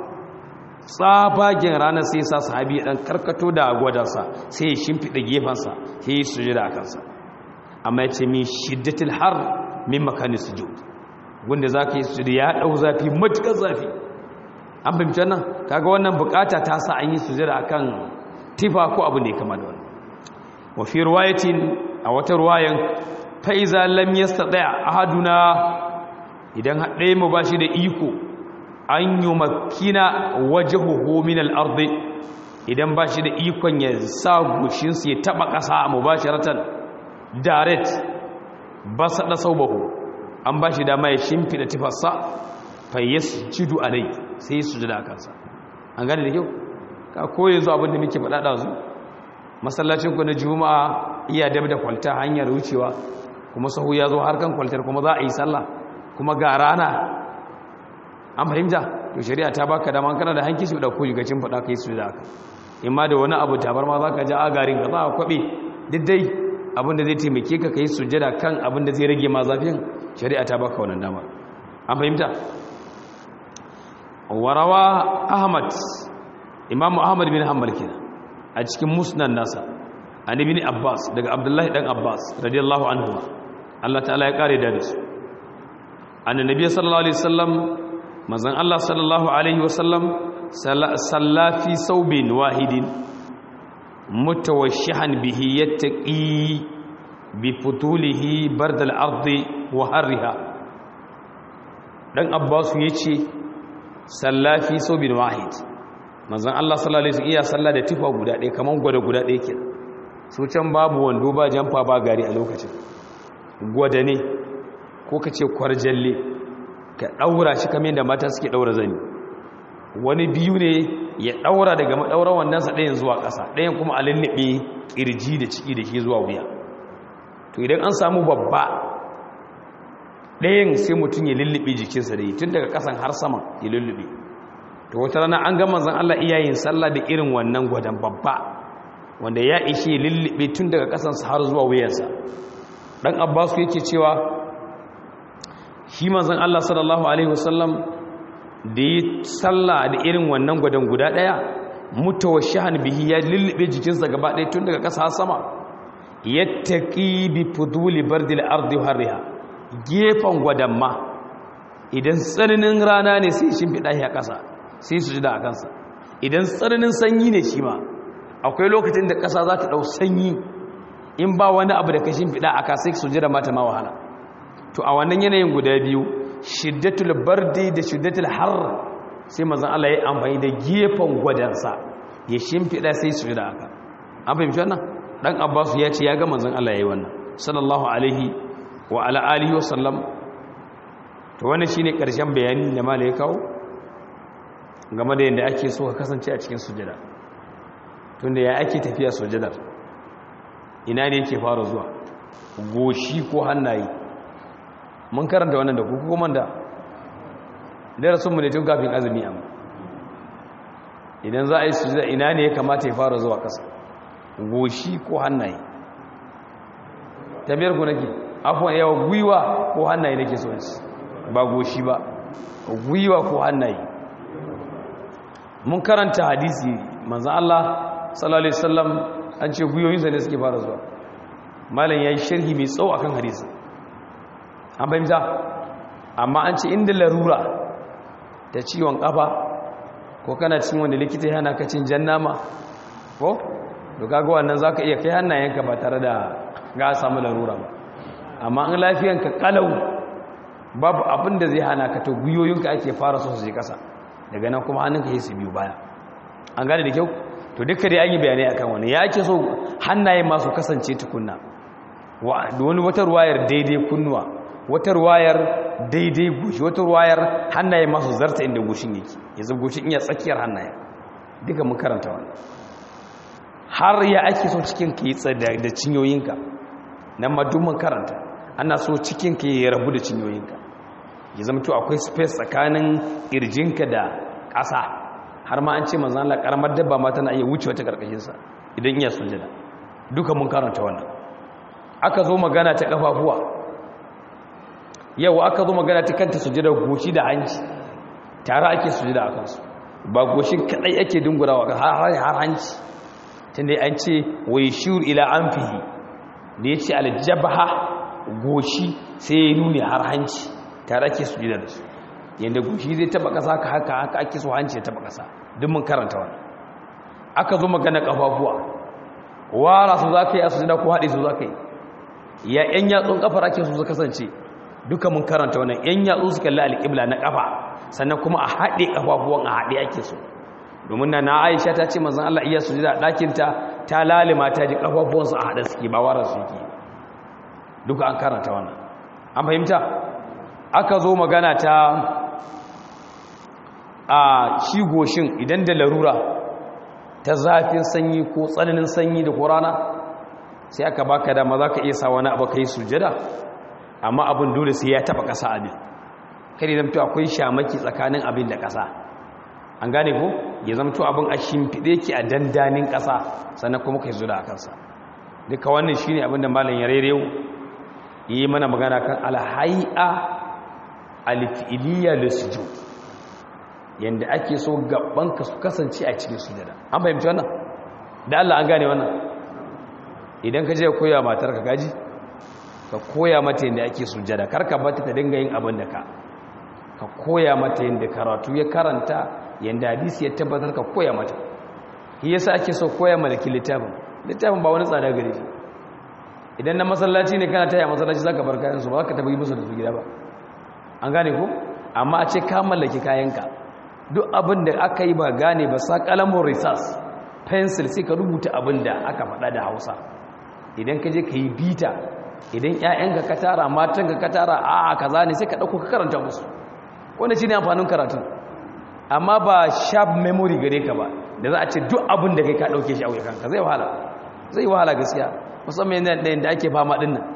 tsabagen ranar sai sa sahabi dan karkato da gwadansa sai ya shimfiɗa gefensa sai ya sujada a kansa amma ya ce min shiddatil har min makani sujud wanda za ka yi sujada ya ɗau zafi matuƙar zafi an fahimtar nan kaga wannan bukata ta sa an yi sujada akan tifa ko abu ne kama da wannan wa fi ruwayatin a wata ruwayan fa iza lam yastati ahaduna idan haɗe mu bashi da iko an yi makina waje min al'arde idan ba shi da ikon ya sa gushinsu ya taɓa ƙasa a mubasharatan direct ba saɗa sau bahu an ba shi dama ya shimfiɗa tifarsa fayyas jidu a rai sai yi sujada a kansa an gane da kyau ka koyi zuwa abinda muke faɗaɗa zu masallacinku na juma'a iya dab da kwalta hanyar wucewa kuma sahu ya zo harkan kwaltar kuma za a yi sallah kuma ga rana an fahimta to shari'a ta baka dama kana da hanki su da ko yugacin fada kai su da aka imma da wani abu tabar ma zaka ji agarin ka za a kwabe duk dai abin da zai taimake ka kai sujjada kan abin da zai rage ma zafin shari'a ta baka wannan dama an fahimta warawa ahmad imamu ahmad bin hanbal kenan a cikin musnad nasa an ibn abbas daga abdullahi dan abbas radiyallahu anhu Allah ta'ala ya kare da su annabi sallallahu alaihi wasallam manzon Allah sallallahu alaihi wasallam salla fi saubin wahidin mutawashshihan bihi yattaqi bi futulihi bardal ardi wa harriha dan Abbas yace salla fi saubin wahid manzon Allah sallallahu alaihi wasallam iya salla da tufa guda ɗaya kaman gwada guda ɗaya kenan su can babu wando ba jamfa ba gari a lokacin gwada ne ko kace kwarjalle ka ɗaura shi kamar da mata suke ɗaura zani wani biyu ne ya ɗaura daga maɗaurar wannansa ɗayan zuwa ƙasa ɗayan kuma a lullube ƙirji da ciki da ke zuwa wuya to idan an samu babba ɗayan sai mutum ya lullube jikinsa da yi tun daga ƙasan har sama ya lullube to wata rana an gama zan Allah iyayen sallah da irin wannan gwadon babba wanda ya ishe lullube tun daga ƙasansa har zuwa wuyansa ɗan abbasu yake cewa shi manzon Allah sallallahu alaihi wasallam da yi sallah da irin wannan gwadon guda daya mutawashihan bihi ya lullube jikinsa gaba ɗaya tun daga ƙasa sama yattaqi bi fuduli bardil ardi harriha gefan gwadon ma idan tsananin rana ne sai shimfiɗa shi a ƙasa sai su ji da a kansa idan tsananin sanyi ne shi ma akwai lokacin da ƙasa za ta ɗau sanyi in ba wani abu da ka shimfiɗa a ka sai su ji da mata ma wahala to a wannan yanayin guda biyu shiddatul bardi da shiddatul har sai mazan Allah ya amfani da gefen gwadansa ya shimfiɗa sai su da aka an fahimci wannan dan Abbas ya ce ya ga manzon Allah yayi wannan sallallahu alaihi wa ala alihi wa sallam to wannan shine karshen bayani da malai ya kawo game da yadda ake so ka kasance a cikin sujada tunda ya ake tafiya sujadar ina ne yake fara zuwa goshi ko hannaye mun karanta wannan da kuku kuma da darasinmu ne tun kafin azumi amma idan za a yi sujada ina ne ya kamata ya fara zuwa ƙasa goshi ko hannaye tambayar ku nake afuwan yawa gwiwa ko hannaye nake so ba goshi ba gwiwa ko hannaye mun karanta hadisi manzan Allah sallallahu alaihi wasallam an ce gwiwoyinsa ne suke fara zuwa malam ya yi sharhi mai tsawo akan hadisi an fahimta amma an ce inda larura da ciwon kafa ko kana cin wanda likita yana ka cin jan nama ko to kaga wannan zaka iya kai hannayenka ba tare da ga samu larura ba amma in lafiyanka kalau babu abin da zai hana ka to guyoyinka ake fara so su je kasa daga nan kuma hannunka yi su biyu baya an gane da kyau to duka dai an yi bayanai akan wani ya ake so hannaye masu kasance tukunna da wani wata ruwayar daidai kunnuwa wata ruwayar daidai gushi wata ruwayar hannaye masu zarta inda gushin yake yanzu gushin iya tsakiyar hannaye duka mun karanta wani har ya ake so cikin ka yi tsada da cinyoyinka nan ma duk mun karanta ana so cikin ka ya rabu da cinyoyinka ya zama to akwai space tsakanin irjinka da ƙasa har ma an ce manzan Allah karamar dabba ma tana iya wuce wata karkashinsa idan iya sujada duka mun karanta wannan aka zo magana ta kafafuwa yau aka zo magana ta kanta sujada goshi da hanci tare ake sujada a kansu ba goshin kadai ake dungurawa har hanci tunda an ce wai shur ila anfihi da ya ce aljabaha goshi sai ya nuni har hanci tare ake sujada da su yadda goshi zai taba kasa ka haka haka ake so hanci ya taba kasa duk mun karanta wannan aka zo magana kafafuwa wara su za ka yi a sujada ko haɗe su za ka yi ya ‘yan yatsun ƙafar ake su su kasance duka mun karanta wannan ‘yan yatsun su kalli alƙibla na ƙafa sannan kuma a haɗe ƙafafuwan a haɗe ake so domin na na aisha ta ce mazan Allah iya su a ɗakinta ta lalima ta ji ƙafafuwansu a haɗe suke ba warar su yake duka an karanta wannan an fahimta aka zo magana ta a shi goshin idan da larura ta zafin sanyi ko tsananin sanyi da ko rana sai aka baka dama za ka iya sa wani abu ka yi sujada amma abin dole sai ya taba ƙasa abin kare zamto akwai shamaki tsakanin abin da ƙasa an gane ko ya zamto abin a shimfiɗe ki a dandanin ƙasa sannan kuma ka yi zuda a kansa duka wannan shi ne abin da malam ya rerewu yi mana magana kan alhai'a alfi'iliya lissujud yadda ake so gabanka su kasance a cikin sujada an fahimci wannan da Allah an gane wannan idan ka je koya matar ka gaji ka koya mata yadda ake sujada karka bata ta dinga yin abin da ka ka koya mata yadda karatu ya karanta yadda hadisi ya tabbatar ka koya mata shi yasa ake so koya malaki littafin littafin ba wani tsada gare shi idan na masallaci ne kana taya masallaci zaka bar kayan su ba ka tabi musu da su gida ba an gane ko amma a ce ka mallaki kayanka duk abin da aka yi ba gane ba sa kalamun risas pencil sai ka rubuta abin da aka faɗa da hausa idan ka je ka yi bita idan 'ya'yanka ka tara matanka ka tara a kaza ne sai ka ɗauko ka karanta musu wanda shi ne amfanin karatu amma ba sharp memory gare ka ba da za a ce duk abin da kai ka ɗauke shi a wuyanka zai wahala zai wahala gaskiya musamman yadda da ake fama ɗin nan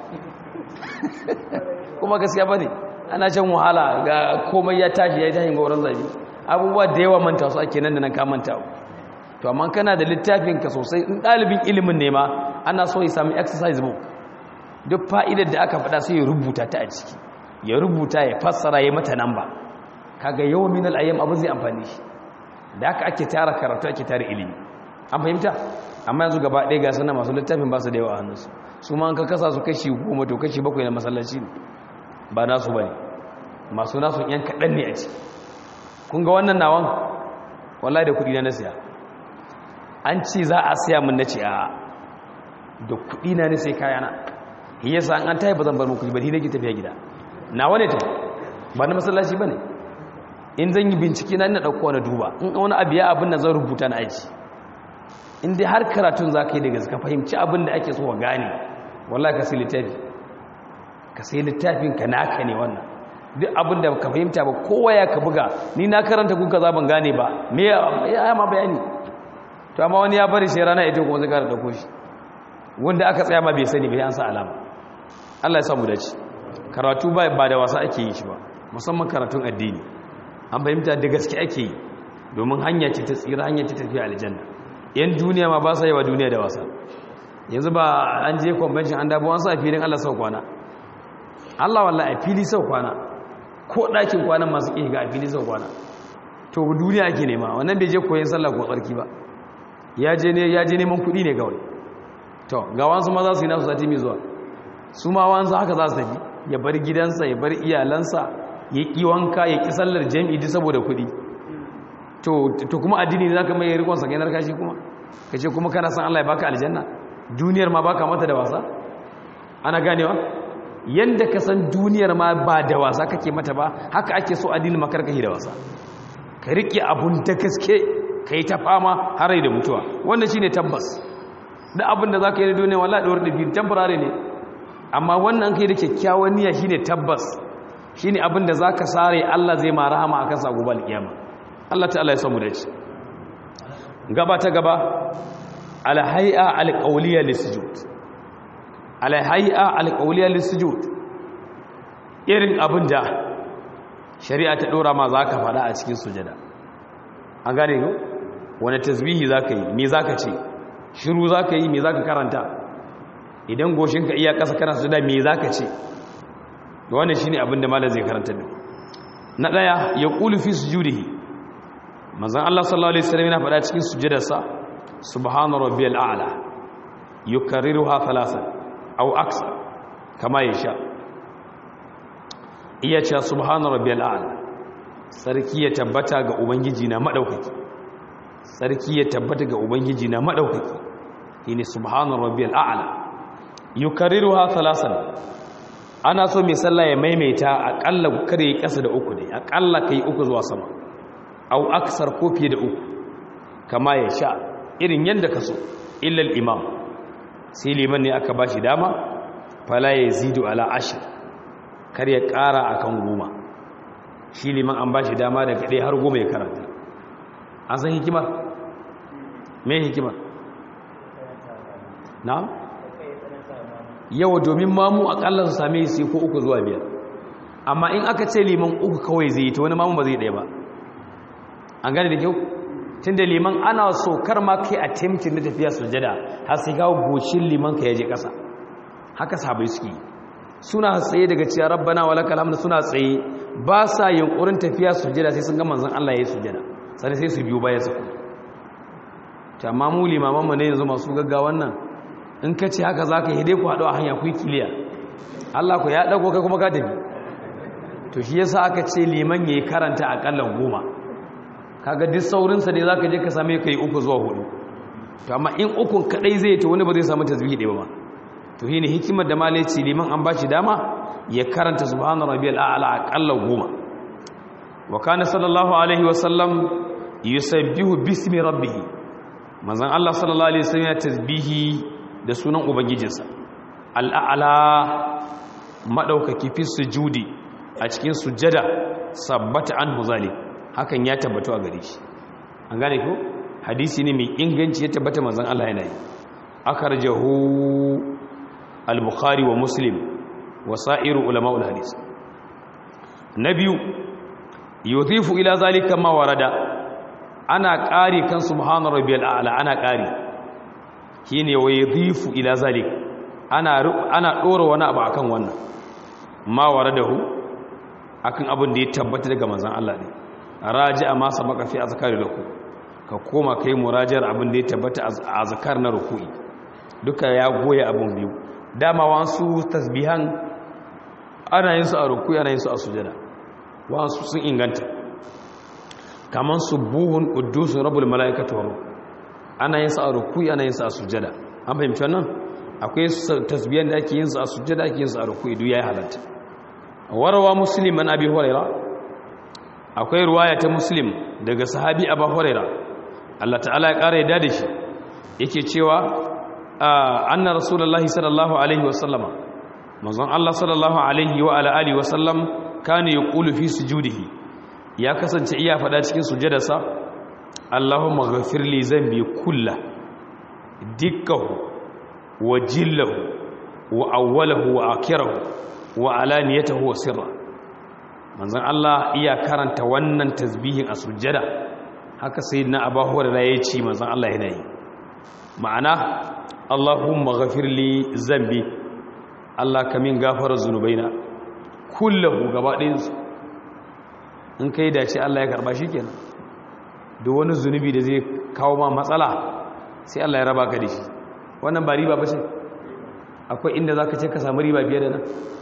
kuma gaskiya ba ne ana shan wahala ga komai ya tashi ya yi tashin gauran zabi abubuwa da yawa manta su ake nan da nan ka manta to amma kana da littafin ka sosai in ɗalibin ilimin ne ma ana so ya sami exercise book duk fa'idar da aka faɗa sai ya rubuta ta a ciki ya rubuta ya fassara ya mata namba kaga yawan min al'ayyam abu zai amfani shi da haka ake tara karatu ake tara ilimi an fahimta amma yanzu gaba ɗaya ga sana masu littafin ba su da yawa a hannunsu su ma an ka kasa su kashi goma to kashi bakwai na masallaci ne ba nasu ba ne masu nasu yan kaɗan ne a ciki kun ga wannan nawan wallahi da kuɗi na na siya an ce za a siya mun na ce a da kuɗi na ne sai kayana yasa an an tayi ba zan bar muku ba nake tafiya gida na wane ta ba na masallaci ba ne in zan yi bincike na ina ɗauko na duba in wani abu ya abin da zan rubuta na aji in dai har karatun za ka yi daga ka fahimci abin da ake so wa gane wallahi ka sai littafi ka sai littafin ka naka ne wannan duk abin da ka fahimta ba kowa ya ka buga ni na karanta kun ka ban gane ba me ya ma bayani to amma wani ya bari sai rana ita kuma zai kara dauko shi wanda aka tsaya ma bai sani bai an sa alama Allah ya samu dace karatu ba ba da wasa ake yi shi ba musamman karatun addini an fahimta da gaske ake yi domin hanya ce ta tsira hanya ce tafiya aljanna yan duniya ma ba sa yi wa duniya da wasa yanzu ba an je convention an dabo an sa filin Allah sau kwana Allah wallahi a fili sau kwana ko ɗakin kwanan masu ƙi ga a fili sau kwana to duniya ake nema wannan bai je koyon sallah ko tsarki ba ya je ne ya je neman kuɗi ne kawai to ga wansu ma za su yi nasu sati mai zuwa su ma wansu haka za su tafi ya bar gidansa ya bar iyalansa ya ƙi wanka ya ƙi sallar jami'i duk saboda kuɗi to kuma addini ne za ka mai rikon sa gainar kashi kuma kace kuma kana san Allah ya baka aljanna duniyar ma baka mata da wasa ana ganewa yanda ka san duniyar ma ba da wasa kake mata ba haka ake so addinin makarkahi da wasa ka rike abun da gaske kai ta fama har da mutuwa wannan shine tabbas da abin da zaka yi da duniya wallahi dawar da biyu temporary ne amma wannan kai da kyakkyawan niyya shine tabbas shine abin da zaka sare Allah zai ma rahama akan sa gobe alkiyama Allah ta'ala ya samu da shi gaba ta gaba alhai'a alqawliya lisujud alhai'a alqawliya lisujud irin abin da shari'a ta dora ma zaka fada a cikin sujada an gane ko wani tasbihi zaka yi me zaka ce shiru zaka yi me zaka karanta idan goshinka iya kasa kana sujada me zaka ce wannan shine abin da malam zai karanta da na daya ya qulu fi sujudihi manzon Allah sallallahu alaihi wasallam yana faɗa cikin sujudarsa subhana rabbiyal a'la yukarriruha thalathan aw akthar kama yasha iya cewa subhana rabbiyal a'la sarki ya tabbata ga ubangiji na madaukaki sarki ya tabbata ga ubangiji na madaukaki shine subhana rabbiyal a'la yukarriruha thalathan ana so mai sallah ya maimaita akalla kare kasa da uku ne akalla kai uku zuwa sama au aksar ko fiye da uku kama ya sha irin yadda ka so illal imam sai liman ne aka bashi dama fala ya zidu ala ashir kar ya kara akan goma shi liman an bashi dama daga ɗaya har goma ya karanta an san hikimar me hikimar na yawa domin mamu akalla su same su ko uku zuwa biyar amma in aka ce liman uku kawai zai yi ta wani mamu ba zai ɗaya ba an gane da kyau tun da liman ana so kar ma kai a temkin na tafiya sujada har sai kawo goshin liman ka yaje ƙasa haka sabai suke suna tsaye daga ciyar rabbana wa lakal hamdu suna tsaye ba sa yunkurin tafiya sujada sai sun ga manzon Allah ya yi sujada sai sai su biyo baya su ta amma mu limaman mu ne yanzu masu gaggawan nan in ka ce haka zaka yi dai ku haɗu a hanya ku yi kiliya Allah ku ya dago kai kuma ka tafi to shi yasa aka ce liman yayi karanta akalla goma kaga duk saurinsa ne zaka je ka same ka yi uku zuwa hudu to amma in ukun kadai zai ta wani ba zai samu tasbihi ɗaya ba to shine hikimar da malai ce liman an bashi dama ya karanta subhana rabbiyal a'la aqalla goma wa kana sallallahu alaihi wa sallam yusabbihu bismi rabbih manzon Allah sallallahu alaihi wasallam ya tasbihi da sunan ubangijinsa al'a'la madaukaki fi sujudi a cikin sujada sabbata anhu zalik hakan ya tabbatu a gare shi an gane ko hadisi ne mai inganci ya tabbata manzon Allah yana yi akarjahu al-bukhari wa muslim wa sa'iru ulama'ul hadis na biyu yudhifu ila zalika ma warada ana ƙari kan subhana rabbiyal a'la ana ƙari shine wa yudhifu ila zalika ana ana dora wani abu akan wannan ma waradahu akan abin da ya tabbata daga manzon Allah ne raji'a ma sabaka fi azkari ruku ka koma kai murajar abin da ya tabbata a azkar na ruku'i duka ya goya abin biyu dama wasu tasbihan ana yin su a ruku'i ana yin su a sujada wasu sun inganta kaman subuhun quddusun rabbul malaikati wa ruh ana yin su a ruku'i ana yin su a sujada an fahimci wannan akwai tasbihan da ake yin su a sujada ake yin su a ruku'i duk yayi halatta warawa muslim an abi hurairah akwai ruwaya ta muslim daga sahabi abu huraira Allah ta'ala ya ƙara yadda da shi yake cewa anna rasulullahi sallallahu alaihi wasallama manzon Allah sallallahu alaihi wa ala alihi wasallam kana yaqulu fi sujudihi ya kasance iya fada cikin sujudarsa Allahumma ghafir li zambi kulla dikkahu wa jillahu wa awwalahu wa akhirahu wa alaniyatahu wa sirra manzan Allah iya karanta wannan tasbihin a sujjada haka sai na abu hurara ya ce manzan Allah yana yi ma'ana Allahumma ghafirli zambi Allah ka min gafara zunubaina kullahu gaba ɗayansu in kai dace Allah ya karba shi kenan da wani zunubi da zai kawo ma matsala sai Allah ya raba ka da shi wannan ba riba ba ce akwai inda za ka ce ka samu riba biyar da nan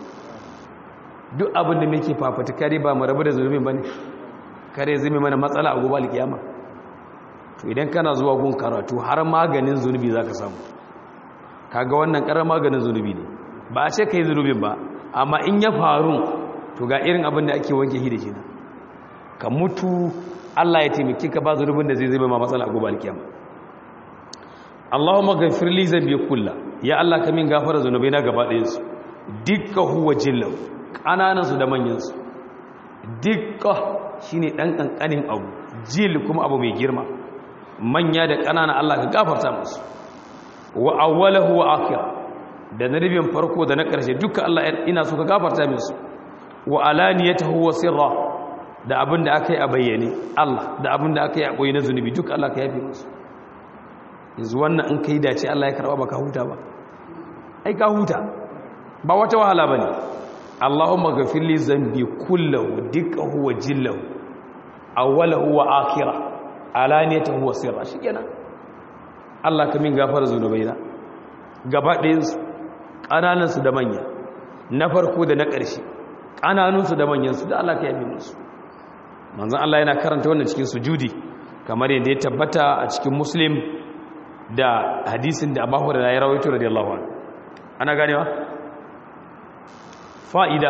duk abin da muke fafata kare ba mu rabu da zulmi bane kare zai mana matsala a gobe alkiyama to idan kana zuwa gun karatu har maganin zunubi za ka samu kaga wannan karar maganin zunubi ne ba a ce ka yi zunubin ba amma in ya faru to ga irin abin da ake wanke shi da shi ka mutu Allah ya taimaki ka ba zunubin da zai zai ma matsala a gobe alkiyama Allahumma ghafir li zambi kulla ya Allah ka min gafara zunubai na gaba ɗayan su dukka huwa jillau kananan su da manyan su dukka shine dan kankanin abu jil kuma abu mai girma manya da kanana Allah ka gafarta musu wa awwalahu wa akhirah da nabiyyin farko da na ƙarshe duka Allah ina so ka gafarta musu wa alaniyatahu wa sirra da abin da aka yi a bayyane Allah da abin da aka yi a ɓoye na zunubi duk Allah ka yafe musu yanzu wannan in ka yi dace Allah ya karɓa ba ka huta ba ai ka huta ba wata wahala ba ne Allahumma gafirli zambi kullahu dukkahu wa jillahu awwalahu wa akhira alaniyatahu wa sirra shikenan Allah ka min gafara zunubaina gaba ɗayansu ƙananansu da manya na farko da na ƙarshe ƙananunsu da manyansu da Allah ka yafe musu manzan Allah yana karanta wannan cikin sujudi kamar yadda ya tabbata a cikin muslim da hadisin da abu da ya rawaito radiyallahu anhu ana ganewa fa'ida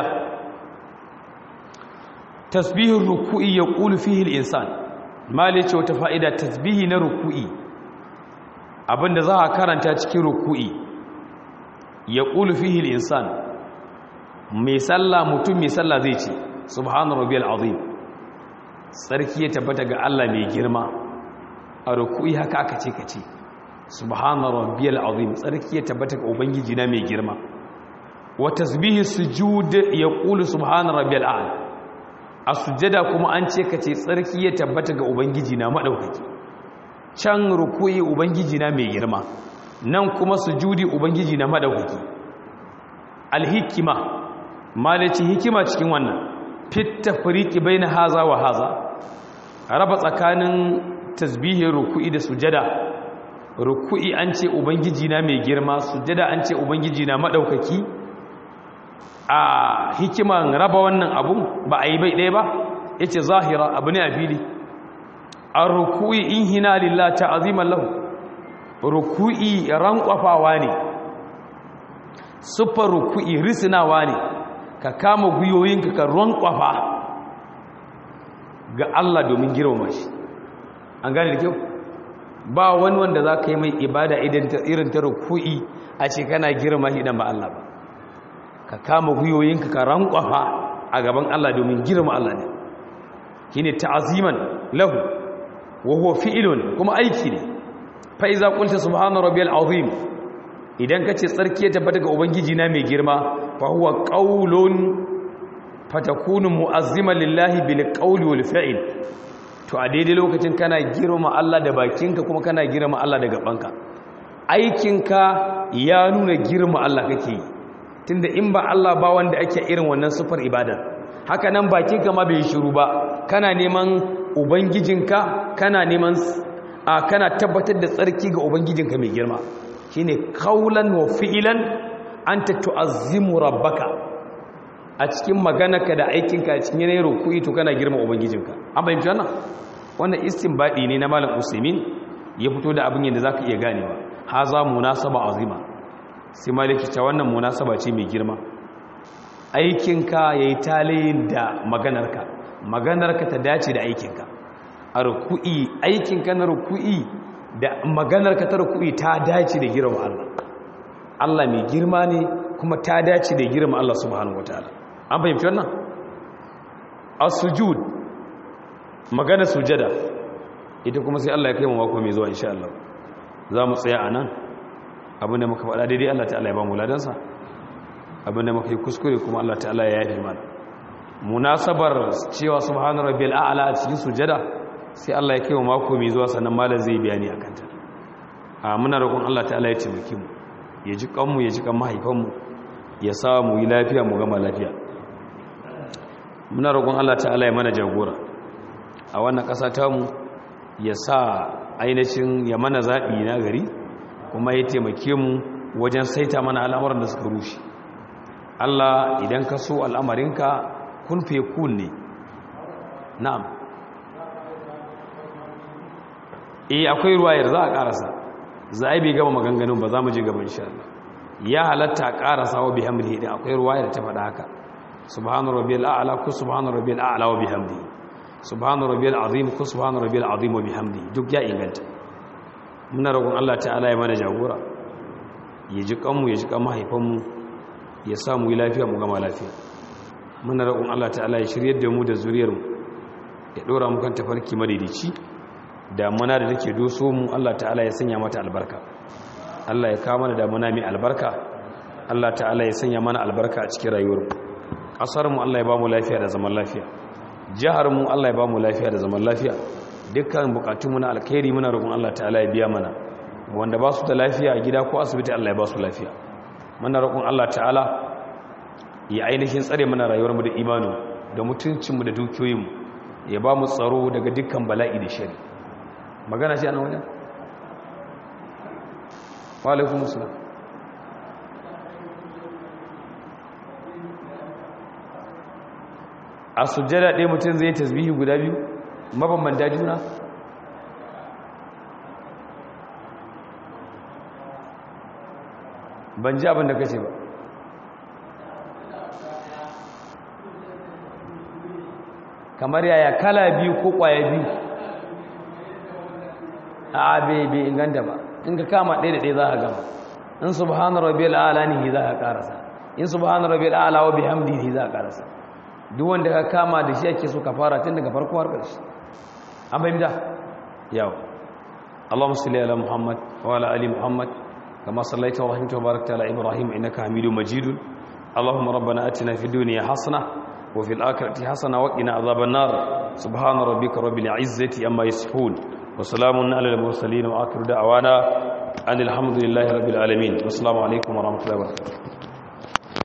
tasbihin ruku'i ya ƙulu fihi al-insan mali ce wata fa'ida tasbihi na ruku'i abinda za a karanta cikin ruku'i ya ƙulu fihi al-insan mai sallah mutum mai sallah zai ce subhanu rabbiyal azim tsarki ya tabbata ga Allah mai girma a ruku'i haka aka ce kace subhana rabbiyal azim tsarki ya tabbata ga ubangiji na mai girma wa tasbihi sujud yaqulu subhana rabbiyal a'la a sujada kuma an ce kace tsarki ya tabbata ga ubangiji na madaukaki can ruku'i ubangiji na mai girma nan kuma sujudi ubangiji na madaukaki alhikima malaci hikima cikin wannan fit tafriqi baina haza wa haza raba tsakanin tasbihin ruku'i da sujada ruku'i an ce ubangiji na mai girma sujada an ce ubangiji na madaukaki a hikiman raba wannan abun ba a yi bai ɗaya ba yace zahira abu ne a fili an ruku'i in hina lillah ta'aziman lahu ruku'i rankwafawa ne sufar ruku'i risinawa ne ka kama gwiwoyinka ka rankwafa ga Allah domin girmama shi an gane da kyau ba wani wanda za ka yi mai ibada irin ta ruku'i a ce kana girma shi idan ba Allah ba ka kama gwiwoyinka ka rankwafa a gaban Allah domin girma Allah ne shi ne ta'aziman lahu wa huwa fi'ilun kuma aiki ne fa iza qulta subhana rabbiyal azim idan kace tsarki ya tabbata ga ubangiji na mai girma fa huwa qaulun fatakunu mu'azziman lillahi bil qawli wal fi'l to a daidai lokacin kana girma Allah da bakinka kuma kana girma Allah da gabanka aikinka ya nuna girma Allah kake yi tunda in ba Allah ba wanda ake irin wannan sufar ibadar haka nan bakinka ma bai shiru ba kana neman ubangijinka kana neman a kana tabbatar da tsarki ga ubangijinka mai girma shine qaulan wa fi'lan anta tu'azzimu rabbaka a cikin maganarka da aikinka a cikin yanayin rukuyi to kana girma ubangijinka an fahimci wannan wannan istinbadi ne na malam usaimin ya fito da abin yadda zaka iya ganewa haza munasaba azima sai maliki ta wannan munasaba ce mai girma aikinka yayi talayin da maganarka maganarka ta dace da aikinka a ruku'i aikinka na ruku'i da maganarka ta ruku'i ta dace da girma Allah Allah mai girma ne kuma ta dace da girma Allah subhanahu wataala an fahimci wannan as-sujud magana sujada ita kuma sai Allah ya kai mu mako mai zuwa insha Allah za mu tsaya anan abinda muka faɗa daidai Allah ta'ala ya ba mu ladansa abinda muka yi kuskure kuma Allah ta'ala ya yafe mana munasabar cewa subhana rabbil a'la a cikin sujada sai Allah ya kai mu mako mai zuwa sannan malam zai bayani akan ta a muna roƙon Allah ta'ala ya taimake mu ya ji kanmu ya ji kan mahaifanmu ya sa mu yi lafiya mu gama lafiya muna roƙon Allah ta'ala ya mana jagora a wannan ƙasa tamu ya sa ainihin ya mana zaɓi na gari kuma ya taimake mu wajen saita mana al'amuran da suka rushe Allah idan ka so al'amarinka kun fe kun ne na'am eh akwai ruwayar za a karasa za a yi bai gama maganganun ba za mu je gaba insha Allah ya halatta a karasa wa bihamdihi din akwai ruwayar ta faɗa haka subhana rabbiyal a'la ku subhana rabbiyal a'la wa bihamdihi subhana rabbiyal azim ku subhana rabbiyal azim wa bihamdihi duk ya inganta muna roƙon Allah ta'ala ya mana jagora ya ji kanmu ya ji kan mahaifanmu ya sa mu yi lafiya mu gama lafiya muna roƙon Allah ta'ala ya shiryar da mu da zuriyarmu ya ɗora mu kan tafarki madaidaici damuna da take doso mu Allah ta'ala ya sanya mata albarka Allah ya kawo mana damuna mai albarka Allah ta'ala ya sanya mana albarka a cikin rayuwar kasar mu Allah ya ba mu lafiya da zaman lafiya jihar mu Allah ya ba mu lafiya da zaman lafiya dukkan bukatun mu na alkhairi muna roƙon Allah ta'ala ya biya mana wanda ba su da lafiya a gida ko asibiti Allah ya ba su lafiya muna roƙon Allah ta'ala ya ainihin tsare mana rayuwar mu da imanu da mutuncin mu da dukiyoyin mu ya ba mu tsaro daga dukkan bala'i da shari magana ce a nan wajen? walaikun musulun a sujjada ɗaya mutum zai tasbihi guda biyu mabambanta juna ban ji abin da kace ba kamar yaya kala biyu ko kwaya biyu a bai bai inganta ba in ka kama ɗaya da ɗaya za a gama in subhana rabbiyal a'la ne za a karasa in subhana rabbiyal a'la wa bihamdihi za a karasa duk wanda ka kama da shi ake so ka fara tun daga farko har ƙarshe an fahimta yau Allahumma salli ala Muhammad wa ala ali Muhammad kama sallaita wa rahimta wa barakta ala Ibrahim innaka Hamidum Majid Allahumma rabbana atina fid dunya hasana وفي الآخرة حسنة وقنا عذاب النار سبحان ربك رب العزة أما يصفون وسلام على المرسلين وآخر دعوانا أن الحمد لله رب العالمين والسلام عليكم ورحمة الله وبركاته